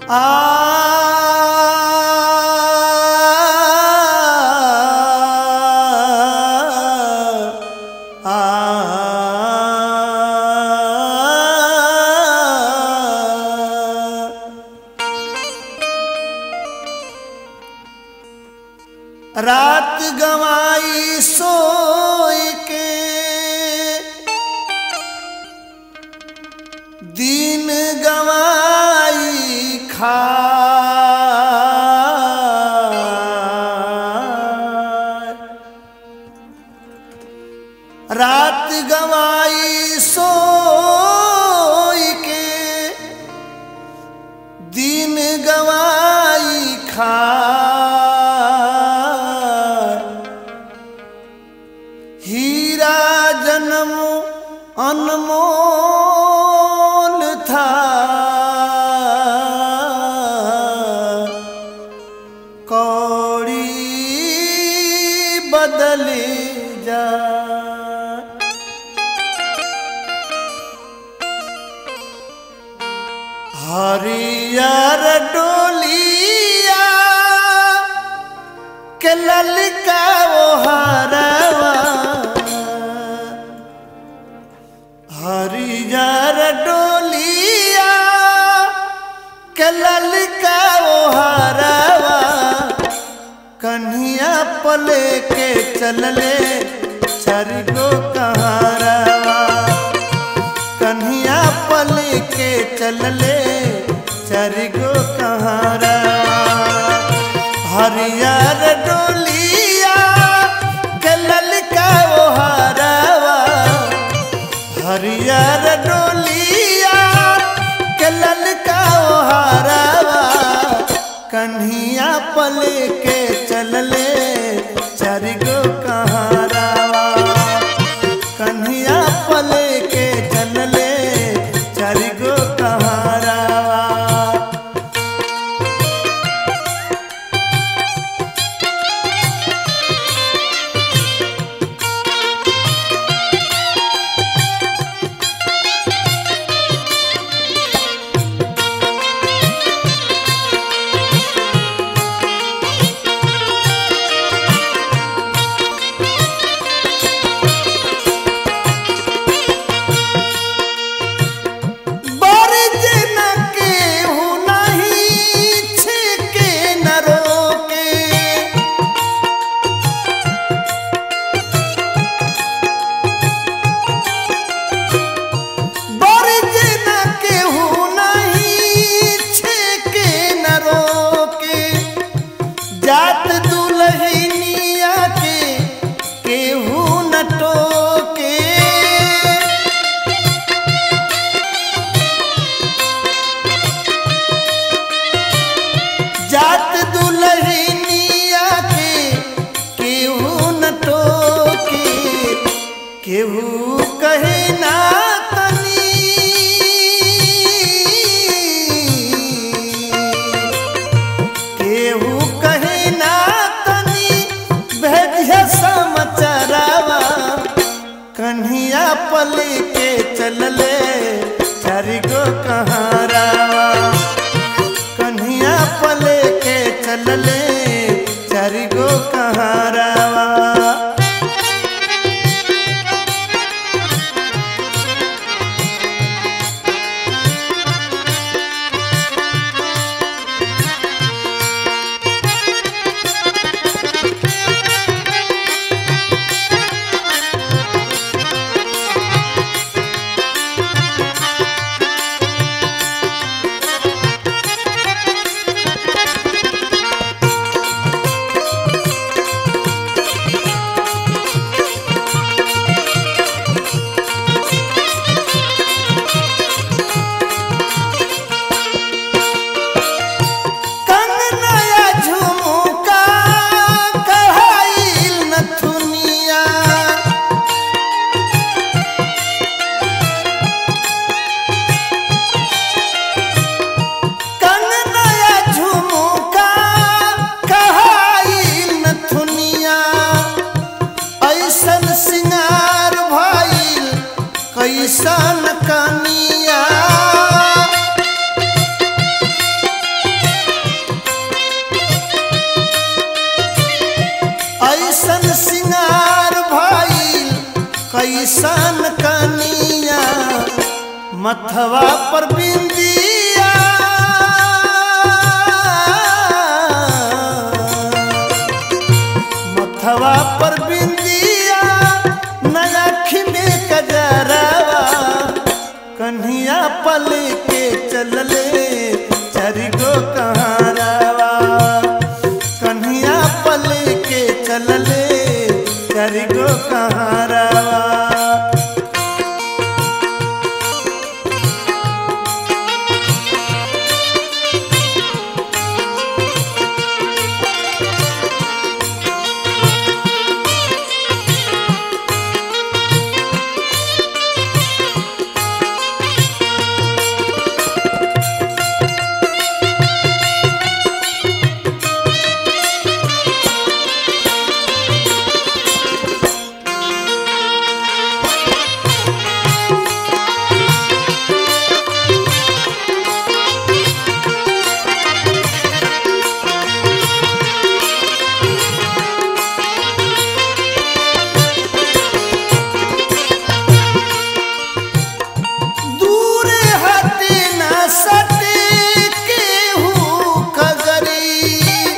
रात गवाई सोई के दिन गवाई खा रात गवाई सोई के दिन गवाई खा हीरा जन्म अनमोल था कौड़ी बदले जा हरियर डोलिया के ललका वो हरवा हरियर डोलिया के ललका वो हरवा कन्हिया पले के चलले चरगो कहारवा कन्हिया पले के चलले चरगो कहारवा हरियर डोलिया के ललका वो हरवा हरियर डोलिया के ललका वो हरवा कन्हिया पले के चलले चरगो कहारवा कन्हिया पले के चलले चरगो कहारवा बरज न केहू नहीं छिके न रोके बरज न केहू नहीं छिके न रोके जात दुल्हनिया के केहू न टोके जात दुल्हनिया के केहू न टोके केहू कहे ना तनी केहू कहे ना तनी भेजिया समाचारवा कन्हिया पले के चलले चारिगो कहारावा कन्हिया पले के चलले चारिगो कहारावा मथवा पर बिंदिया मथवा पर बिंदिया नयाखी में कजरावा कन्हिया पल के चलले चरिगो कहारावा कन्हिया पल के चलले चरिगो कहारावा दूर हटे न सटे केहू कगरी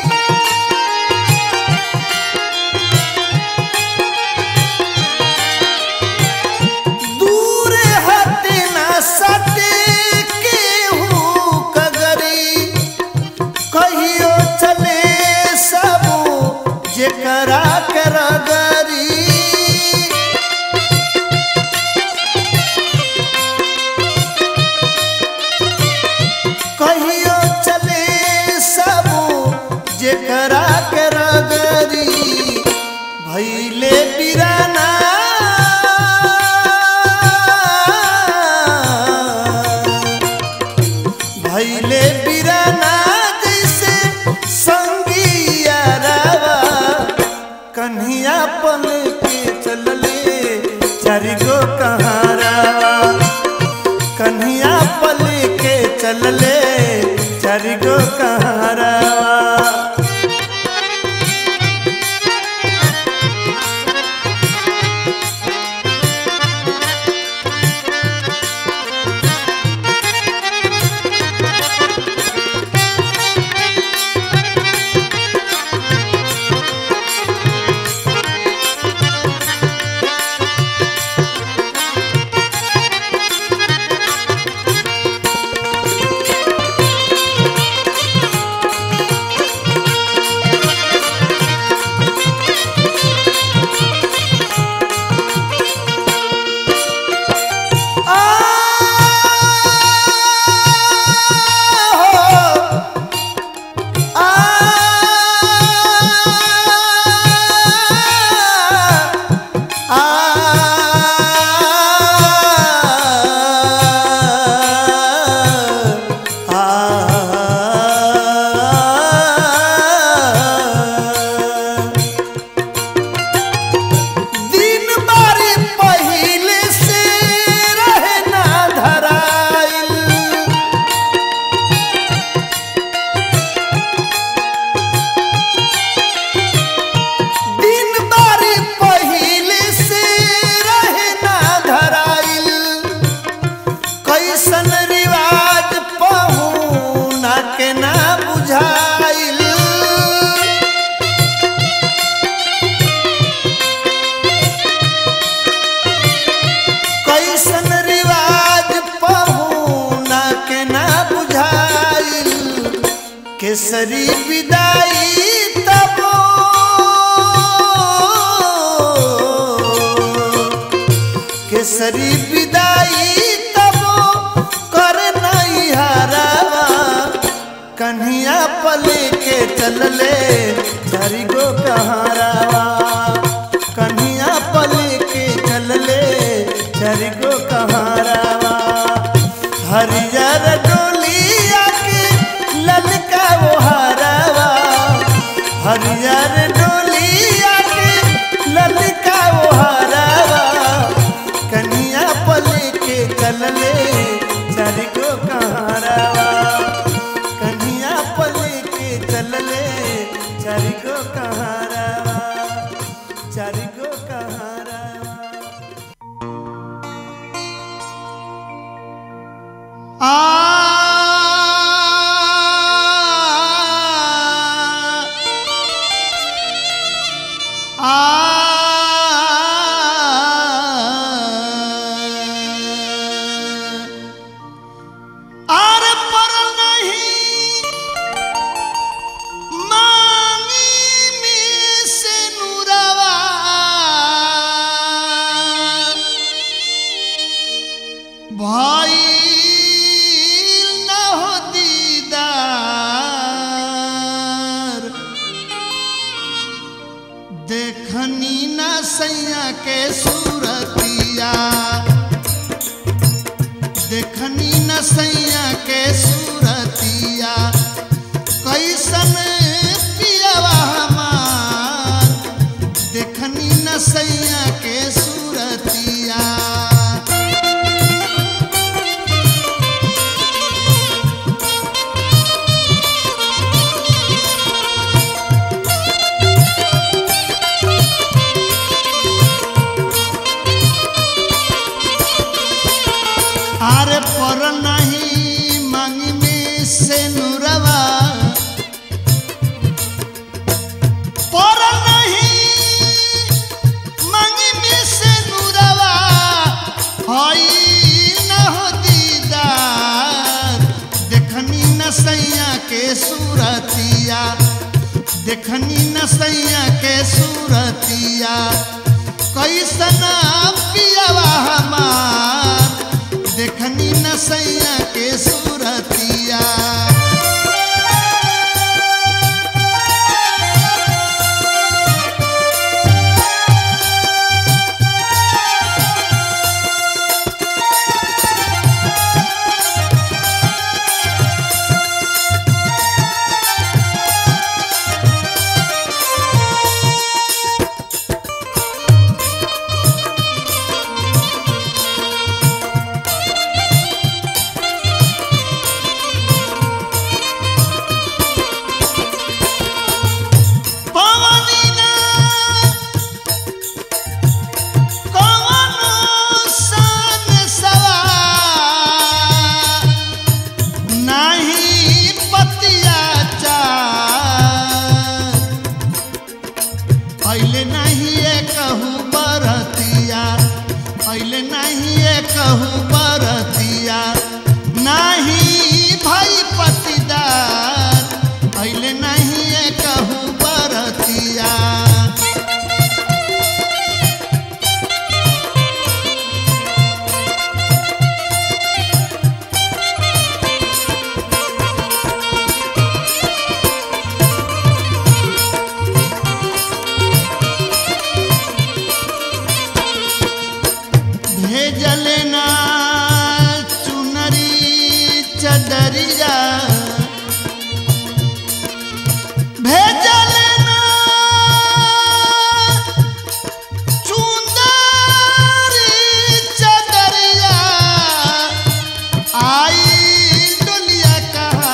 दूर हटे न सटे केहू कगरी कहियो चले सब जेकरा के रगरी कहियो चले सब जेकरा के रगरी भैले बिराना भैले बिराना जैसे संगिया रावा कन्हिया पल के चलले चारिगो कहारावा कन्हिया पल के चलले चारिगो कहारावा दिन बारी पहिले से रहे ना धराइल दिन बारी पहिले से रहे ना धराइल कैसन रिवाज पहुना के ना बुझाइल कैसन रिवाज पहुना के ना बुझाइल केसरी विदाई तब केसरी विदाई तब कर नहीं हरावा कन्हिया पल के चलले चारि गो कहारावा कन्हिया पल के चलले चारि गो कहारावा हरियर डोलिया के ललका वो हरावा हरियर डोलिया के ललका वो हरावा कन्हिया पल के चलले चारि गो कहारावा कन्हिया पल के चलले चारि गो कहारावा चारि गो कहारावा आर पर नहीं मांगी में से नुरवा भाई न हो दीदार देखनी न सैया के सूरतिया देखनी न सैया के सूरतिया कैसन पियवा हमार देखनी न सैया के सूरतिया आरे पर नहीं मांगी में से नुरवा पर नहीं मांगी में से नुरवा हई न हो दीदार देखनी न सैया के सूरतिया देखनी न सैया के सूरतिया कैसन पियवा हमार देखनी न सैया के सूरतिया पवनी ना कवनो सन सवार नाही पतिया चार पहले नहीं ये कहूँ बरतिया पहले नहीं ये कहूँ बरतिया नहीं भाई पतिदार पहले नहीं ये कहूँ बरतिया भेजल ना चुनरी चदरिया भेजल ना चुंदरी चदरिया आई डोलिया कहा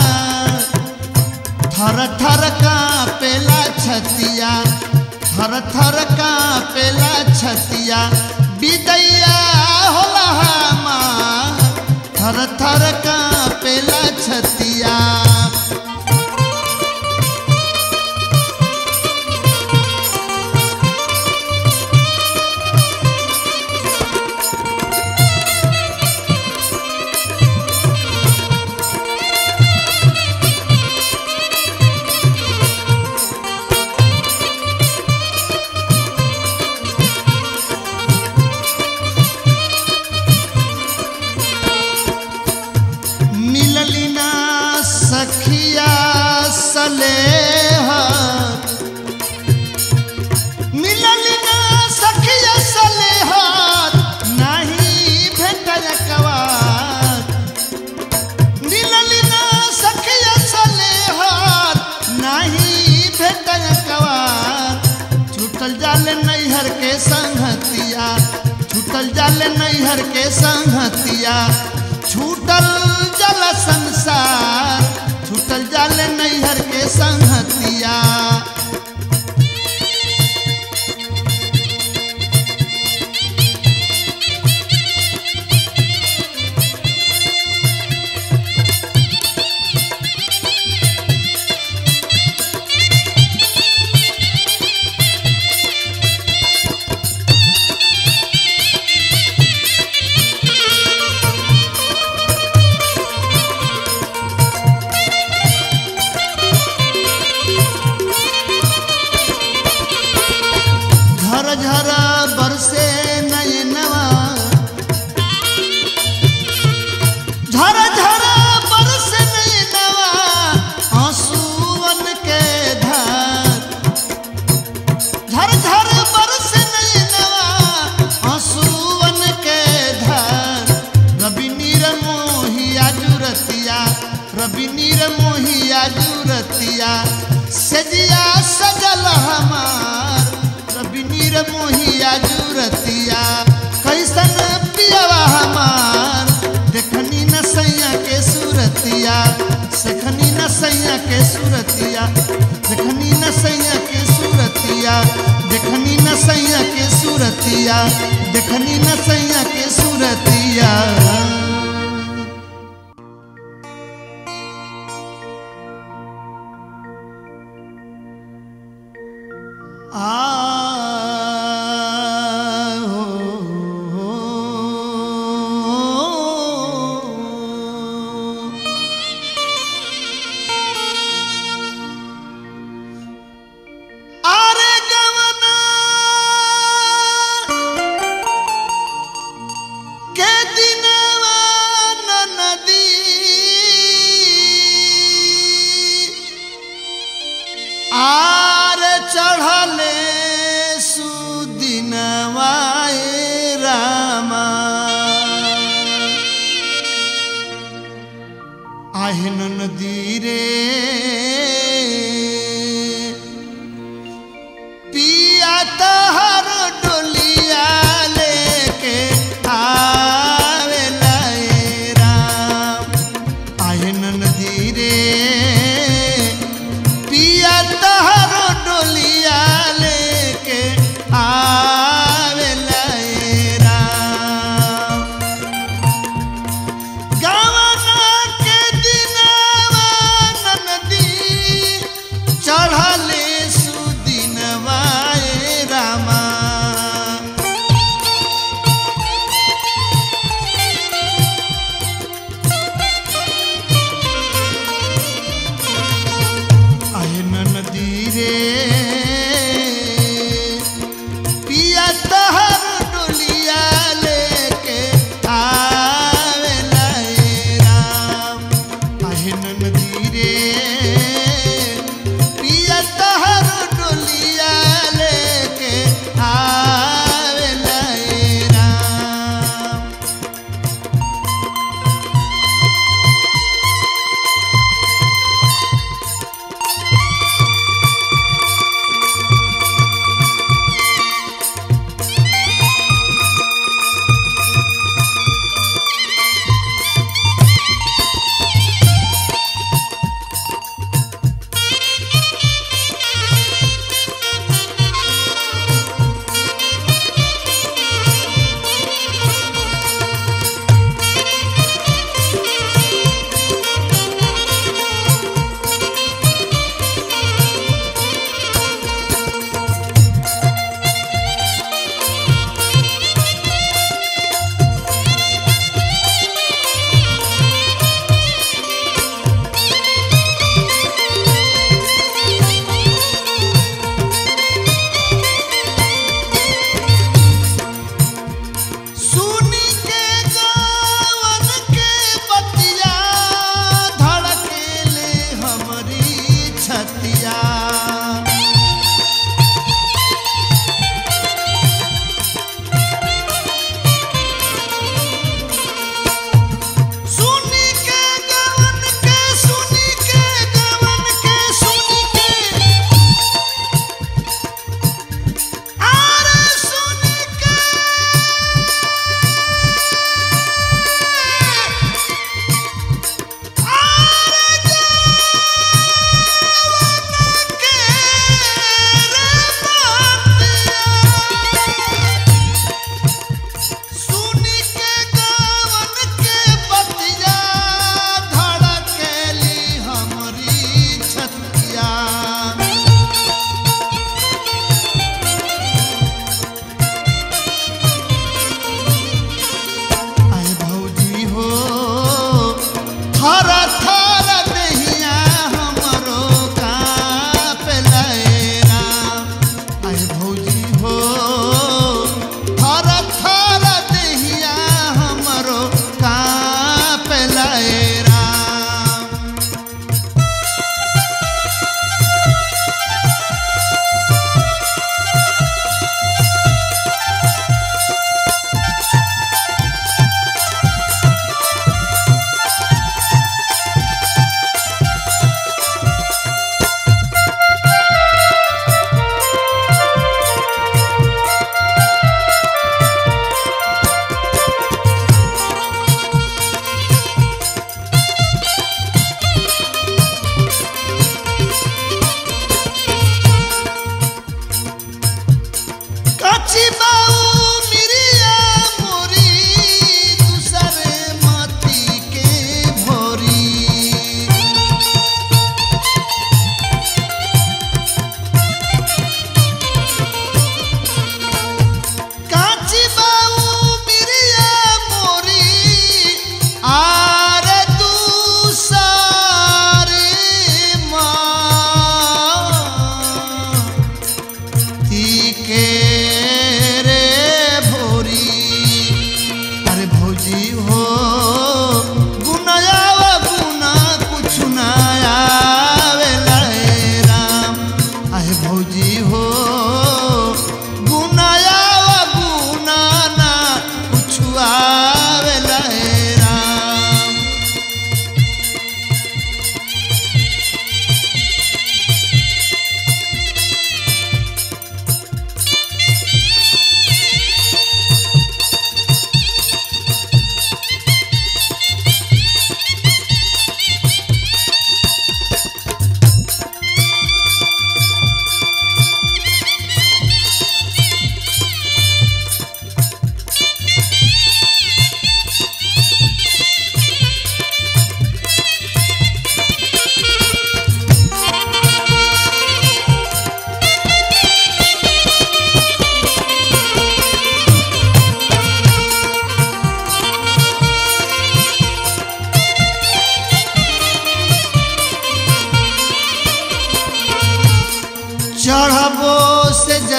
थर थर कापेला छतिया थर थर कापेला छतिया बिदैया होला हमार थर थर कापेला छतिया मिलली ना सखिया सलेहा मिलली ना सखिया सलेहा नहीं भेटल कवार मिलली ना सखिया सलेहा नहीं भेटल कवार छूटल जाले नैहर के संगतिया छूटल जाले नैहर के संगतिया छूटल जल संसार छूटल जाले नैहर के संगतिया झरा झरा बरस नैनवा आंसुअन के धार झर झर बरस नैनवा आंसुअन के धार रवि नीर मोहिया जुरतिया रवि नीर मोहिया जुरतिया सजिया सजल हमार रवि नीर मोहिया जुरतिया कैसन पियवा हमार देखनी न सैया के सूरतिया सखनी न सैया के सूरतिया देखनी न सैया के सूरतिया देखनी न सैया के सूरतिया देखनी न सैया के सूरतिया आ आरे गवना के दिनवा न नदी आर चढ़ले सुदिनवाए रामा আহিন নদী রে पिया तहर डोलिया लेके आवेला ए राम আহিन नदी रे पिया तहर डोलिया लेके आवेला ए राम गवना के दिनवा ननदी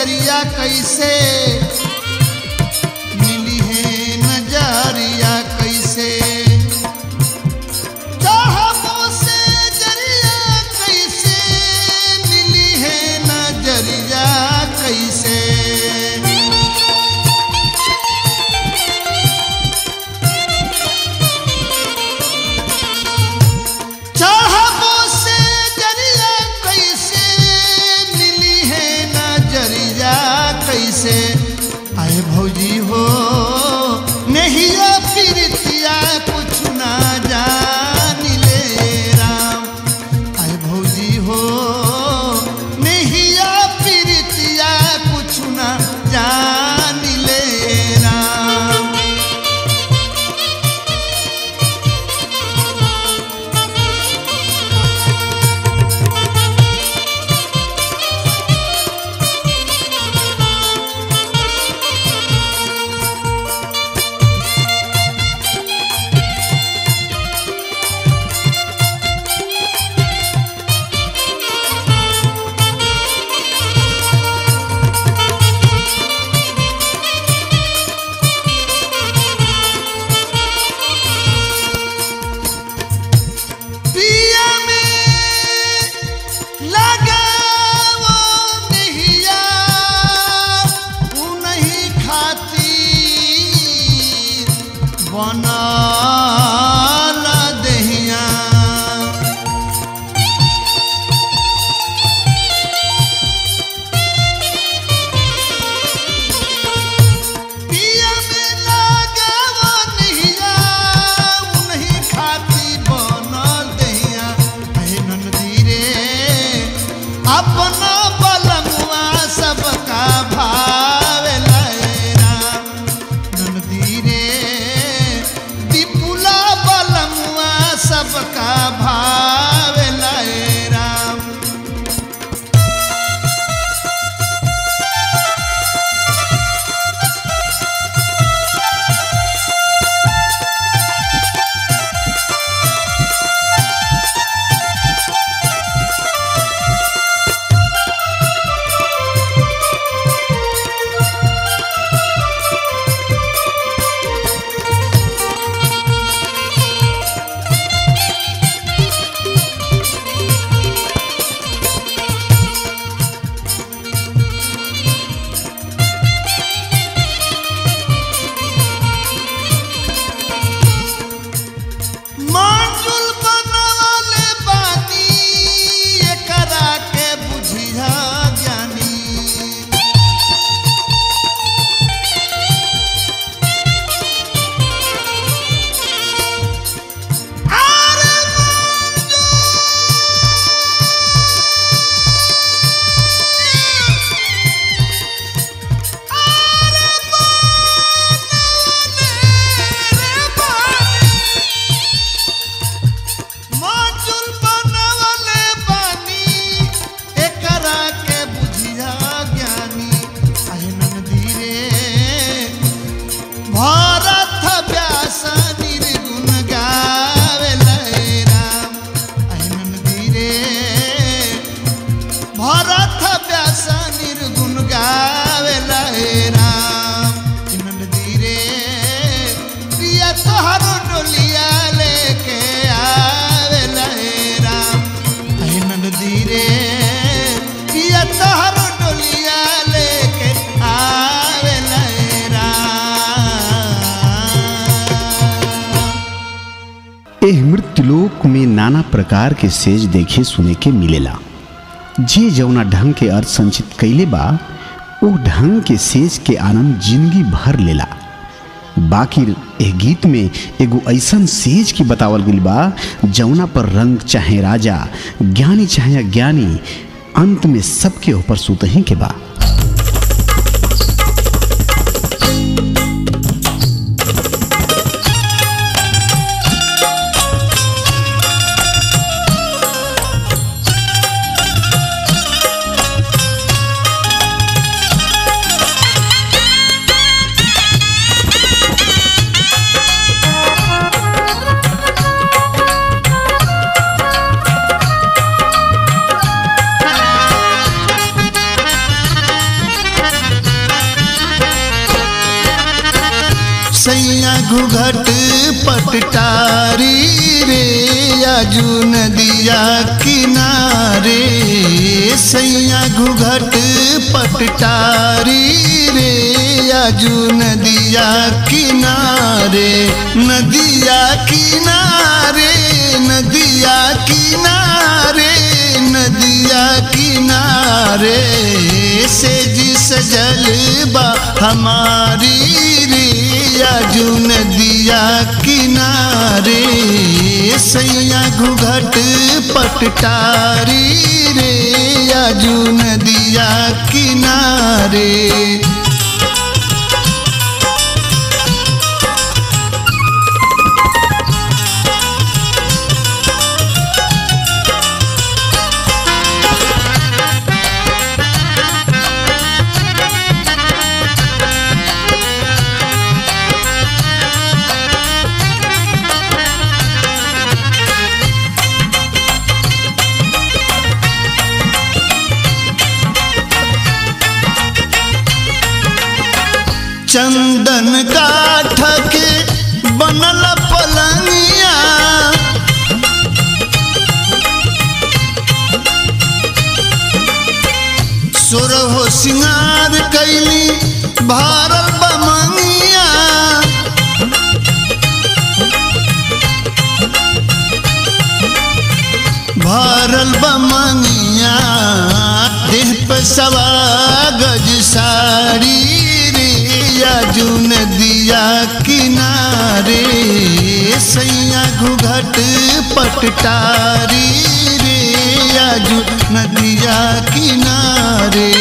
जरिया कैसे मिली है नजरिया कैसे चाहबो से जरिया कैसे मिली है नजरिया कैसे चाहबो से जरिया कैसे मिली है नजरिया कैसे आए भौजी हो नहिया प्रीतिया कुछ ना जानी ले राम आए भौजी हो नहिया प्रीतिया कुछ ना जानी ले राम पिया में लगा वो नहिया उ नहीं खाती बनल दहिया पिया में लगा वो नहिया उ नहीं खाती बनल दहिया हे ननदी रे अपना बलमुआ सबका भावे लैरा ननदी रे विपुला बलमुआ सबका भावे लैरा मांजुल बनवले बानी एकरा के बुझिया ज्ञानी आरे माचुल बनवले बानी एकरा के बुझिया ज्ञानी आहे ननदी रे भारत व्यास निर्गुण गावे लय राम आहे ननदी रे भारत व्यास निर्गुण गावे लय राम हे ननदी रे प्रिया तोहर डोलिया लेके आवे लय राम हे ननदी रे प्रिया तोहर डोलिया लेके आवे लय राम एह मृत्युलोक में नाना प्रकार के सेज देखे सुने के मिलेला जे जौना ढंग के अर्थ संचित कैले बा ओ ढंग के सेज के आनंद जिंदगी भर लेला बाकी एह गीत में एगो ऐसन सेज की बतावल गइल बा जौना पर रंग चाहे राजा ज्ञानी चाहे अज्ञानी अंत में सबके ऊपर सुतही के बा Thank सैया घुघट पटटारी रे आजू नदिया किनारे सैया घुघट पटटारी रे आजू नदिया किनारे नदिया किनारे नदिया किनारे नदिया किनारे से जी सजल बा हमारी रे आजू नदिया किनारे सैया घुघट पटटारी रे आजू नदिया किनारे चंदन काठ के बनल पलंगिया सोरहो सिंगार कैली भारल बमंगिया भारल बमंगिया देह पे सवा गज साड़ी रे आजू नदिया किनारे सैया घुघट पटटारी रे आजू नदिया किनारे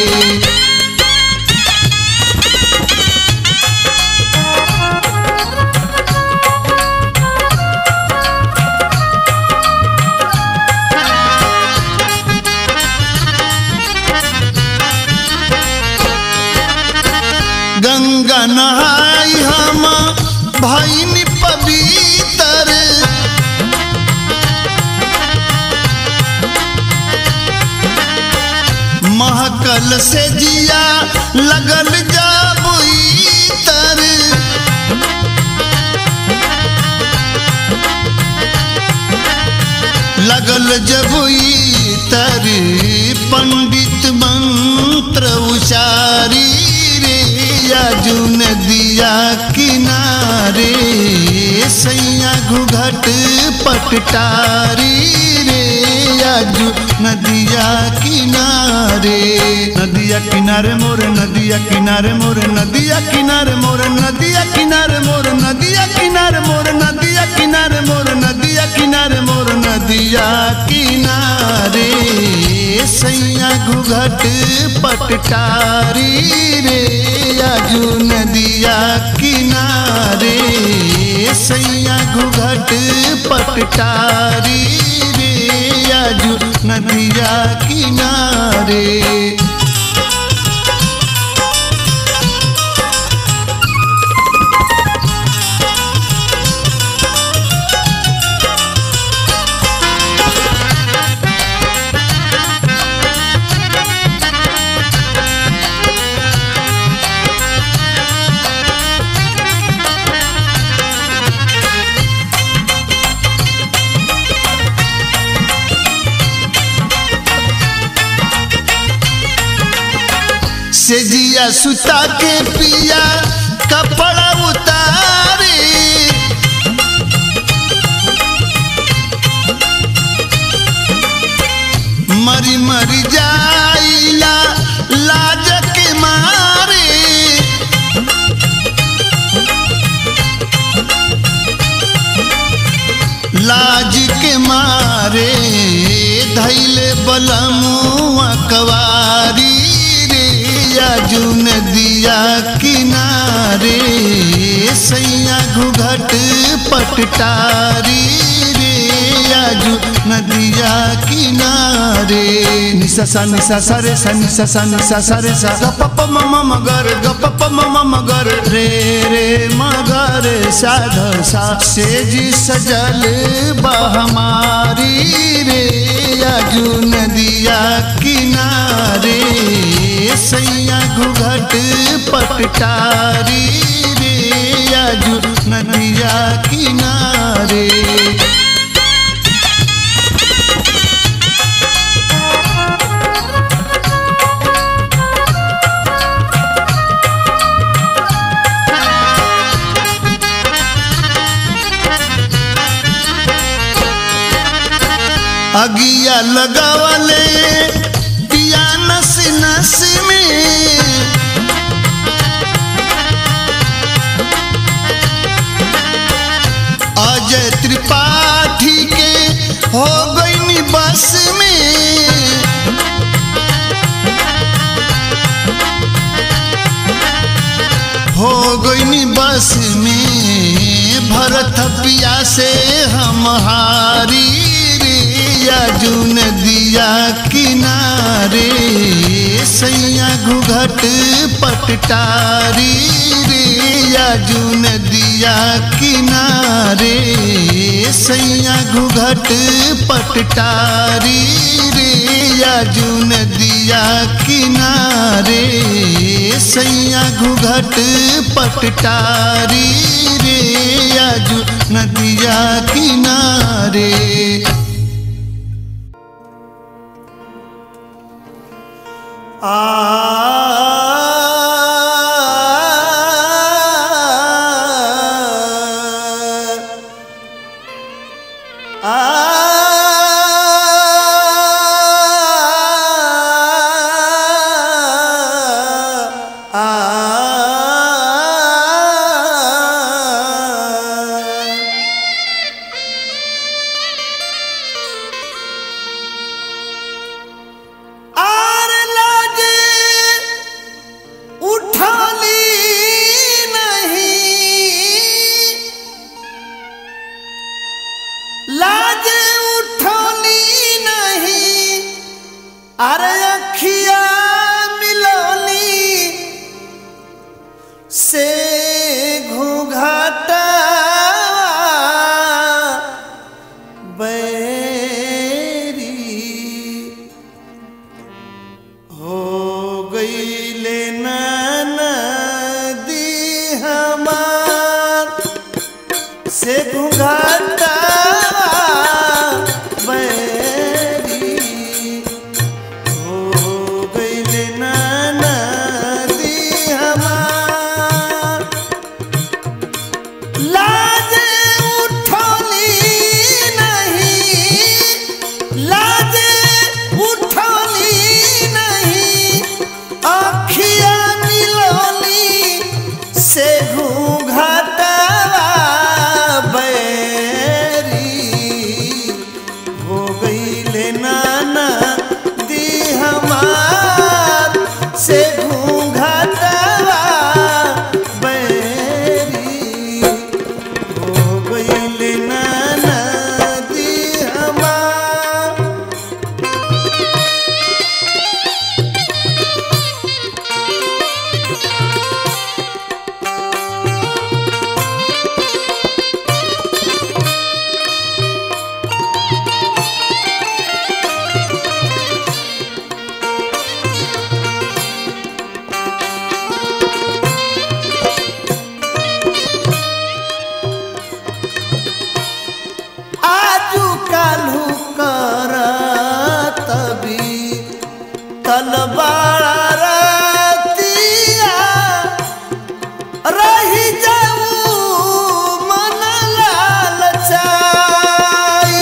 गंगा नहाई हम भाई पवित्र महकल से जिया लगल जाबुई तर लगल जबुई तर पंडित मंत्र उचारी रे आजू नदिया किनारे सैया घुघट पटटारी रे आजू नदिया किनारे नदिया किनारे मोर नदिया किनारे मोर नदिया किनारे मोर नदिया किनारे मोर नदिया किनारे मोर नदिया किनारे मोर नदिया किनारे मोर नदिया किनारे सैया घुघट पटटारी रे आजू नदिया किनारे सैया घुघट पटटारी रे आजू नदिया किनारे से जिया सुता के पिया कपड़ा उतारे मरी मरी जाइला लाज के मारे लाज के मारे धैले बलमुआ कवारी रे आजू नदिया किनारे सैया घुघट पटटारी रे आजू नदिया किनारे निसा सा निसा सा रे सा निसा सा निसा सा रे सा ग प प म म मगर ग प प म म मगर रे रे मगर साध सा से जी सजल बहमारी रे आजू नदिया किनारे सैया घुघट पटटारी रे आजू नदिया किनारे अगिया लगावले पिया नस नस में अजय त्रिपाठी के हो गई बस में हो गई बस में भरत पिया से हम हारी रे अर्जुन दिया किनारे सैया घुघट पटटारी रे अर्जुन दिया किनारे सैया घुघट पटटारी रे अर्जुन दिया किनारे सैया घुघट पटटारी रे आजू नदिया किनारे आ आर लागे उठाली नहीं लागे उठाली नहीं अरे अखिया मिलोली से घूंघाटा बैरी हो गईले नदी हमार से घुघाटा बैरी हो गईले नदी हमार लाजे उठोली नहीं लाजे उठोली नहीं अखिया मिलोली से घूंघाटवा बैरी हो गईले नाना दी हमार से घूंघाटवा बैरी हो गईले नाना दी हमार आजू कालू कर तभी तलबाड़ा रतिया रही जाऊ मन लालचाई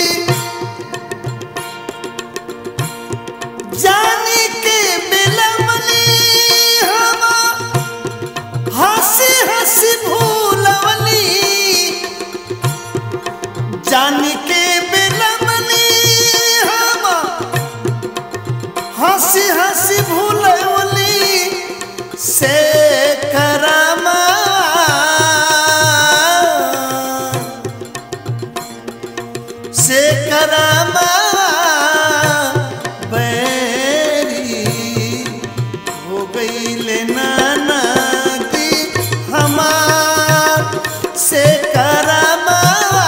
जानी के बिलमनी हम हंसी हंसी भूलवनी जान के बिलमनी हम हंसी हंसी भूलवली से करमा से करमा बैरी हो गईले नाना दी हमार से करमा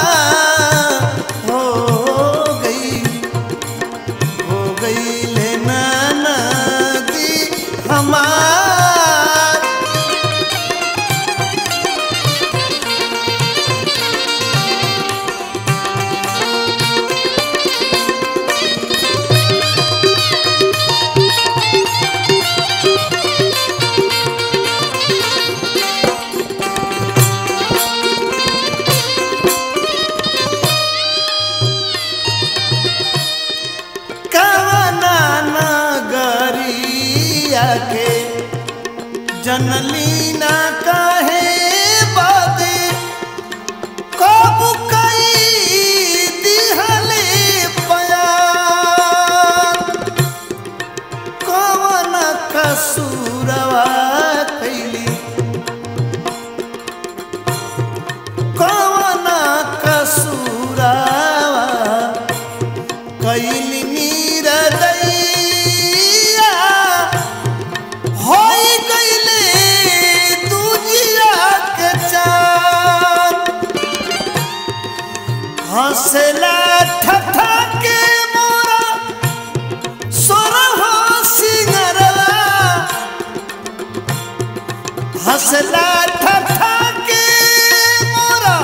हो गई हो गईले नाना दी हमार जनली ना काहे बादे कब कई दिहले पयार कवन कसूरवा कैली कवन कसूरवा कैली नीरदैया होई गईले दूजिया के चार हंसला ठठा के मोरा सोरहो सिंगरवा हंसला ठठा के मोरा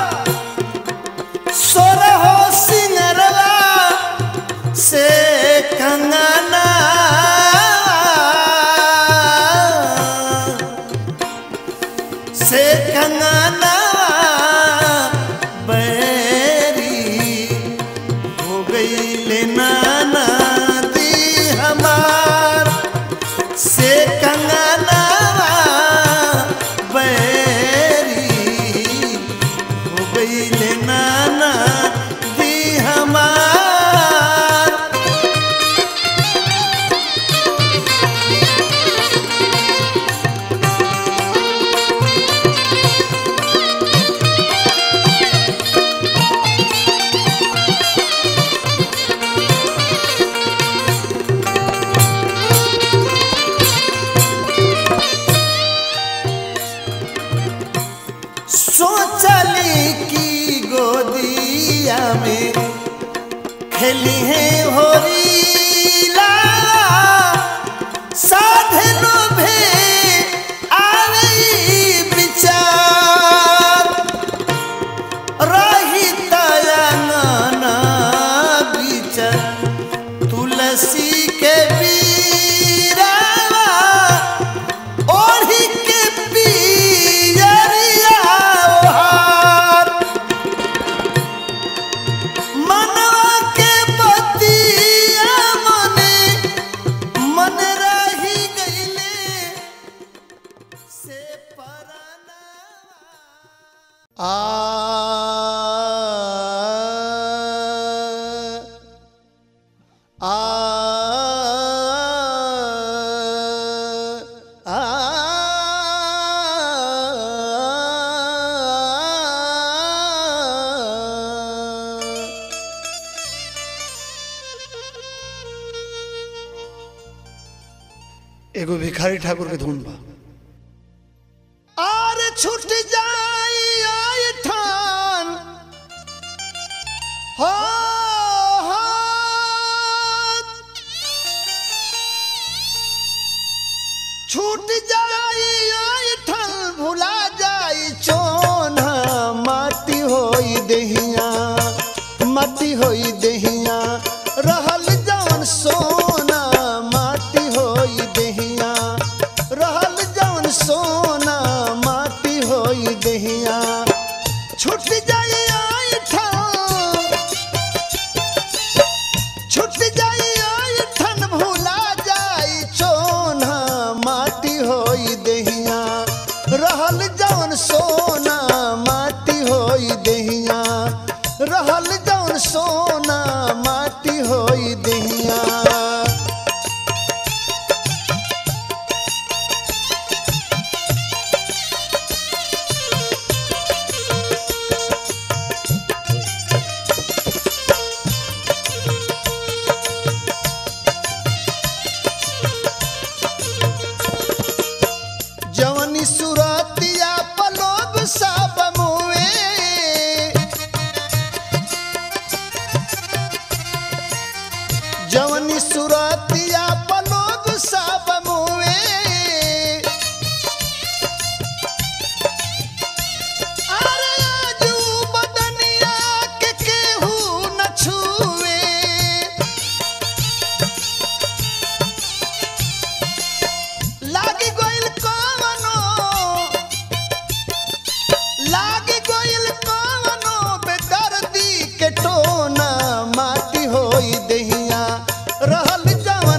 सोरहो सिंगरवा से कंगना से कंगना बैरी हो गई ले नाना दी हमार से कंगना बैरी हो गई ले नाना दी हमार सोचली की गोदिया में खेली है होरी लाला साधनो भे आवी विचार रही तयंगना बीच तुलसी के बीरावा ओढ़ी के पियरिया ओहार मनवा के बतिया मने मन रही गईले से पराना आ आ एगो भिखारी ठाकुर के धुन बा और छूट जाई आई ठान हो हो छूट जाई आई ठान भुला जाई चोन माटी होई देहिया माटी होई देहिया रहल जवन सोना माटी होई देहिया रहल जवन सोना माटी होई देहिया छूट जाई आई ठान छूट जाई आई ठन भूला जाई चोना माटी होई देहिया रहल जवन सोना माटी होई देहिया रहल जवन सोना माटी होई देहिया जवनी सुरतिया पलोग सब मुए जवनी सुरतिया पलोग सब मुए अरे आजू बदनिया के केहू न छुए लागी गइल कवनो लागी गइल कवनो बेदर्दी के टोना माटी होई देहिया रहल जवन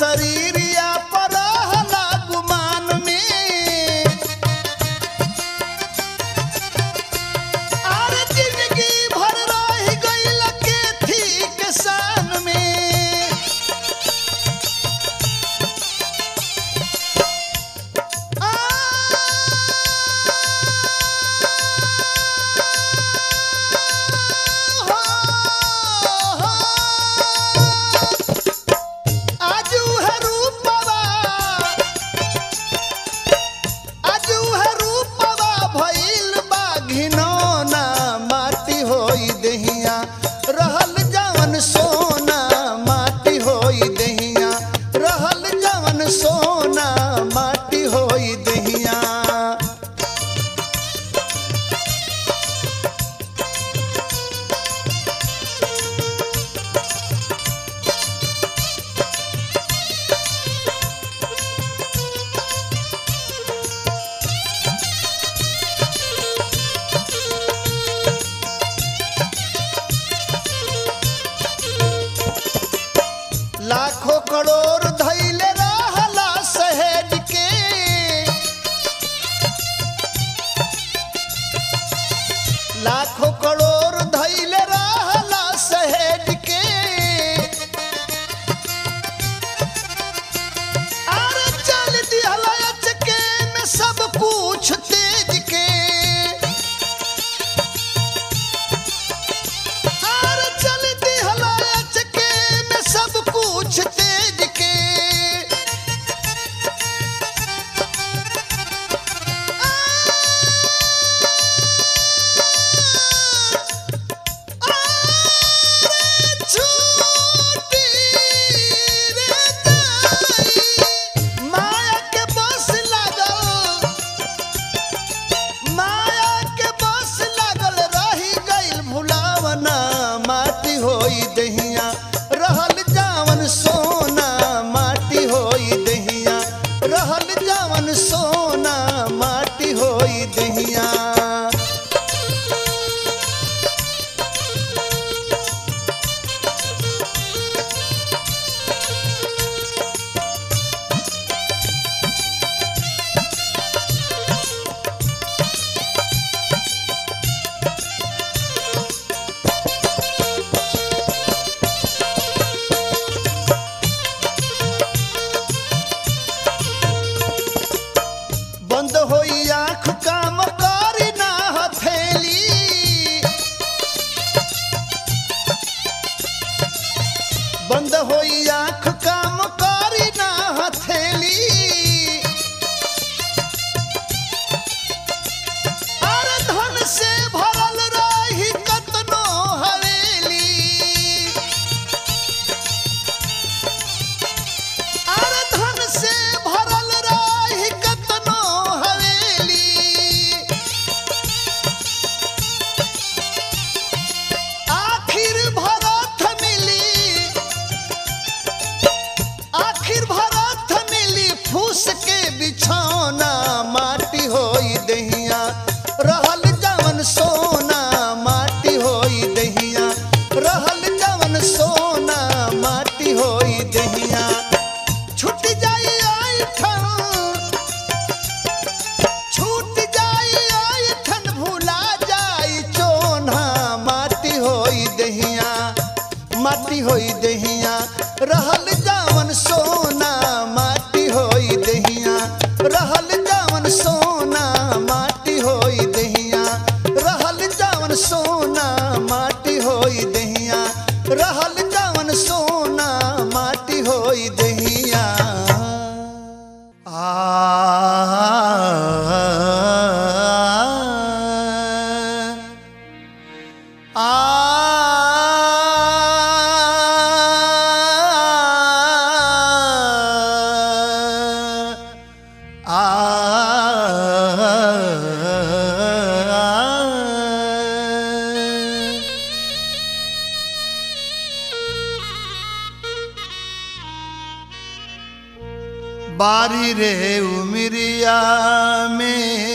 शरीरिया पर रहला गुमान में अरे जिंदगी भर रह गइल के थी किसान में आजू है रूपवा आजू है रूपवा भइल बा घिनौना माटी होई दहिया रहल जवन सोना माटी होई दहिया रहल जवन सोना माटी होई दहिया लाखों करोड़ धैले रहला सहेज के लाखों करोड़ धैले रहला सहेज के अरे चल दिहला अचके में सब कुछ तेज के आर चलती हलायच के में सब कुछ तेज के छूटी रे दाई, माया के बस लागल माया के बस लागल रही गइल भुलावना माटी होई दहिया रहल जावन सोना माटी होई दहिया रहल जावन सोना माटी होई दहिया बंद होई आँख काम करी ना हथेली बंद होई आँख काम करी ना हथेली अरे धन से भरल रही कतनो हवेली अरे धन से भरल रही कतनो हवेली आखिर भरत मिली आखिर भरत मिली फूस के बिछौना माटी होई दहिया रहल जवन सोना माटी होई दहिया रहल जवन सोना माटी होई दहिया छूट जाई आई छूट जाई आई ठन भुला जाई चोना माटी होई दहिया माटी होई दहिया रहल जावन सोना माटी होई दहिया रहल जावन सोना माटी होई दहिया रहल जावन सोना माटी होई दहिया रहल जावन सोना माटी होई दहिया आ बारी रे उमरिया में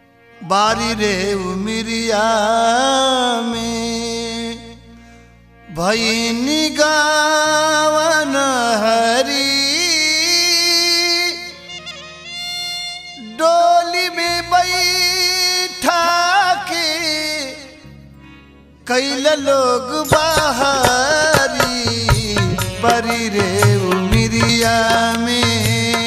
बारी रे उमरिया में भैनी गावन हरी डोली में बैठा के कैल लोग बाहरी बरी रे उमिरिया में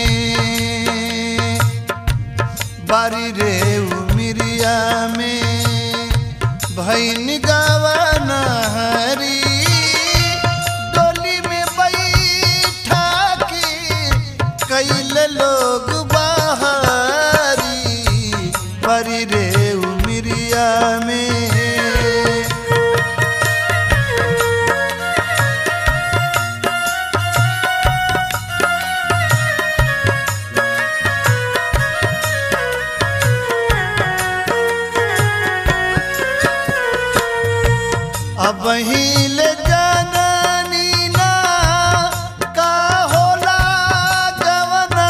बारी रे उमिरिया में भैन गावन हरी डोली में बैठा के कैल लोग बाहरी बरी रे उमिरिया में अब हिल जननी ना का होला गवना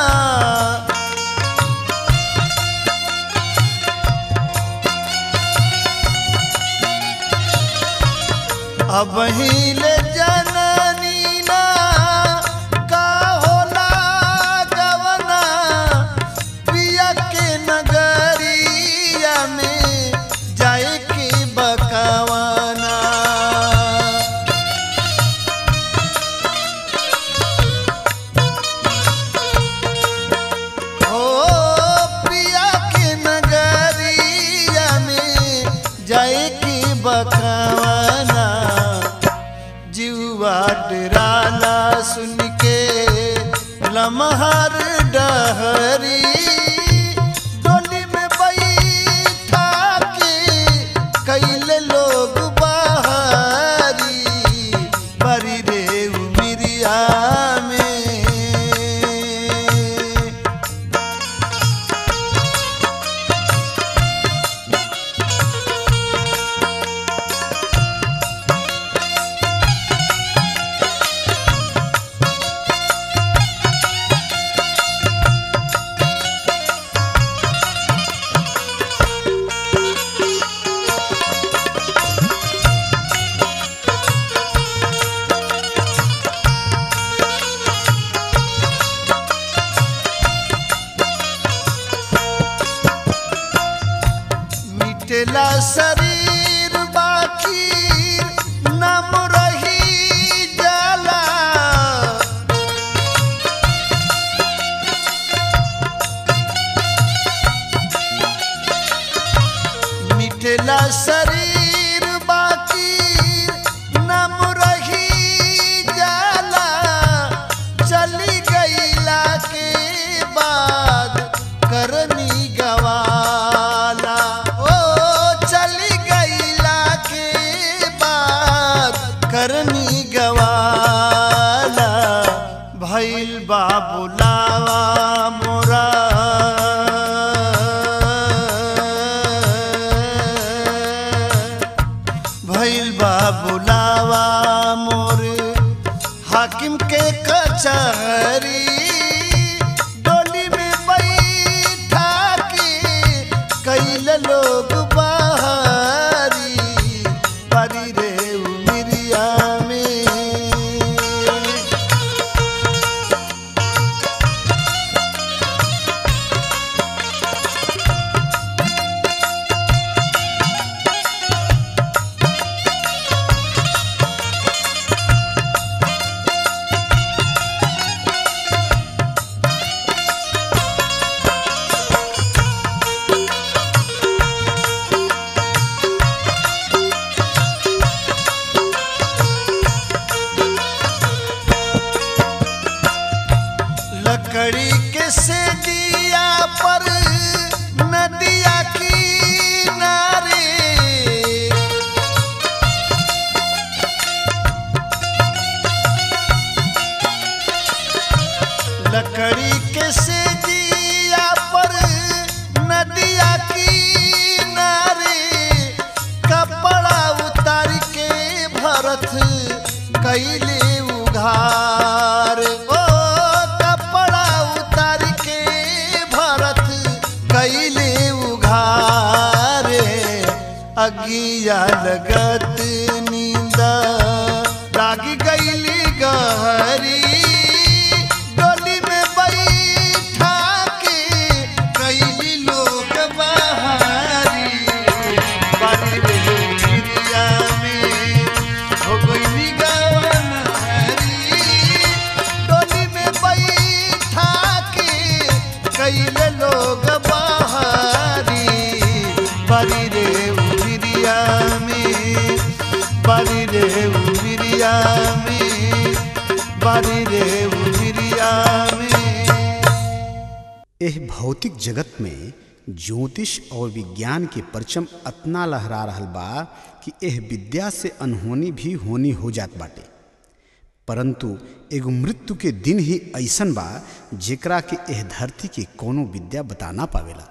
अब हिल जननी ना का होला गवना पिया के नगरिया में जाए के बकवाना ओ पिया के नगरिया में जाए के बकवाना जीवा डराला सुन के लमहर डहरी डोली में बैठा के कैल लोग बाहरी बरी रे उमिरिया में मिटेला शरीर बाकी नम रही जाला मिटेला शरीर बाकी नम रही जाला चली गईला के बाद करनी गवाला ओ चली गईला के बाद करनी गवाला भैल बाबुलावा मोरा भैल बाबुलावा मोर हाकिम के कचहरी डोली में बैठा के कैल लोग बाहरी बरी रे उमिरिया में लकड़ी के से दिया पर नदिया किनारे लकड़ी के से दिया पर नदिया किनारे कपड़ा उतार के भरत कैले उघार ओ कपड़ा उतार के भरत कैले उघार अगिया लगत नींदा बारी रे उमिरिया में बारी रे उमिरिया में बारी रे उमिरिया में एह भौतिक जगत में ज्योतिष और विज्ञान के परचम अतना लहरा रहल बा कि एह विद्या से अनहोनी भी होनी हो जात बाटे परंतु एगो मृत्यु के दिन ही ऐसन बा जेकरा के एह धरती के कोनो विद्या बता ना पावेला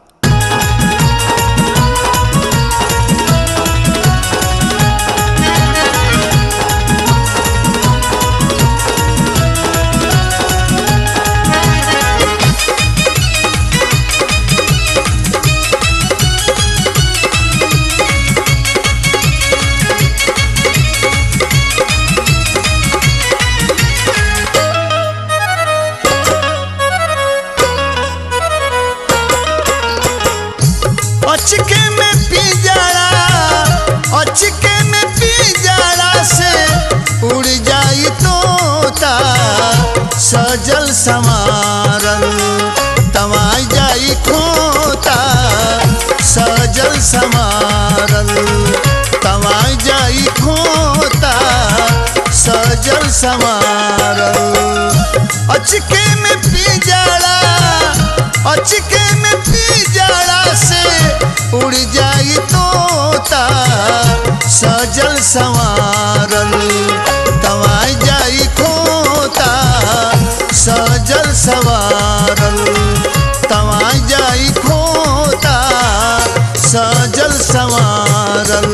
अचके में पी जाड़ा अचके में पी जाड़ा से उड़ जाई तोता सजल समारल तमाई जाई खोता सजल समारल तमाई जाई खोता सजल समारल अचके में पी जाड़ा अचके में पी जाड़ा से उड़ जाई तोता सजल संवारल तवाई जाई खोता सजल संवारल तवाई जाई खोता सजल संवारल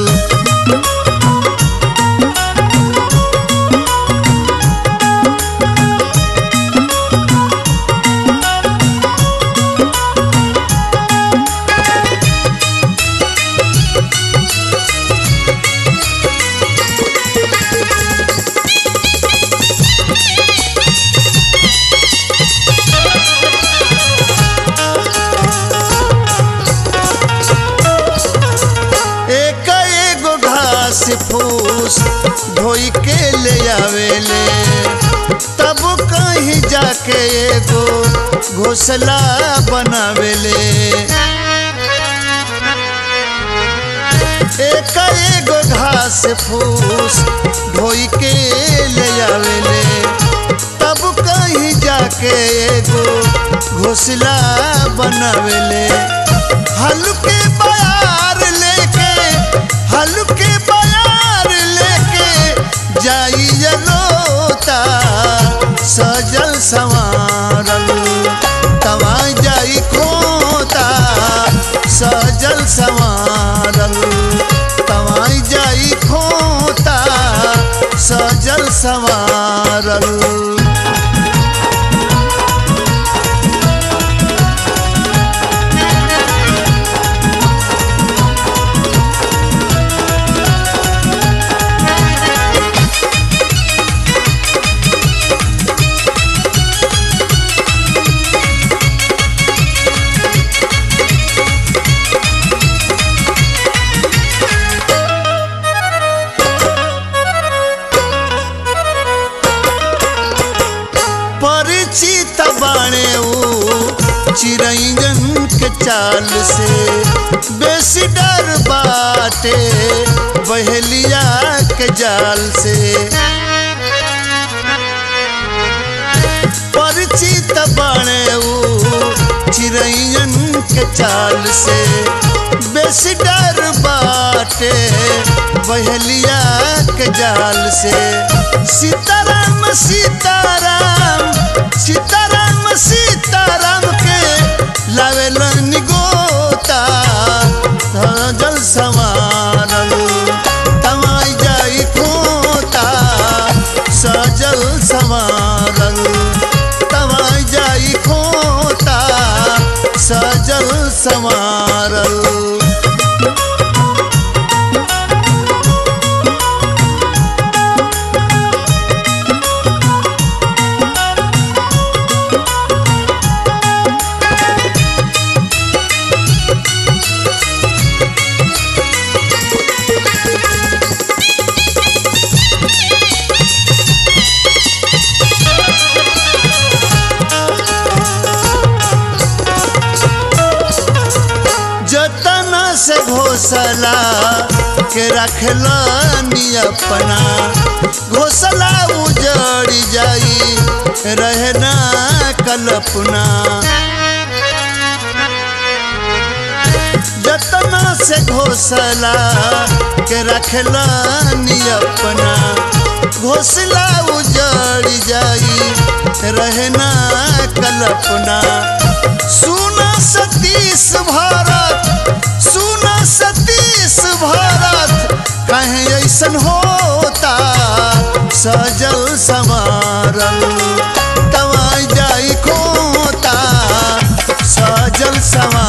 एक एगो घास फूस धोई के ले आवेले तब कहीं जाके एगो घोसला बनावेले एक एगो घास फूस धोई के ले आवेले तब कहीं जाके एगो घोसला बनावेले हल्के बयार लेके हल्के बयार लेके जाई लोता सजल संवारल तवाई जाई खोता सजल संवारल तवाई जाई खोता सजल संवारल परिचित बाणे ऊ चिरैजन के चाल से बेसी डर बाटे बहेलिया के जाल से परिचित बाणे ऊ चिरैजन के चाल से बेसी डर बाटे बहेलिया के जाल से सीताराम सीताराम सीताराम सीताराम के लावेल निगोता जल संवारल तमाई जाई खोता सजल संवारल तमाई जाई खोता सजल संवारल जतन से घोसला के रखलानी अपना घोसला उजड़ जाई रहना कल्पना जतना से घोसला के रखलानी अपना घोसला उजड़ जाई रहना कल्पना सुना सतीश भारत सुना सतीश भारत कहीं ऐसन होता सजल समारल दवाई जाई खोता सजल समारल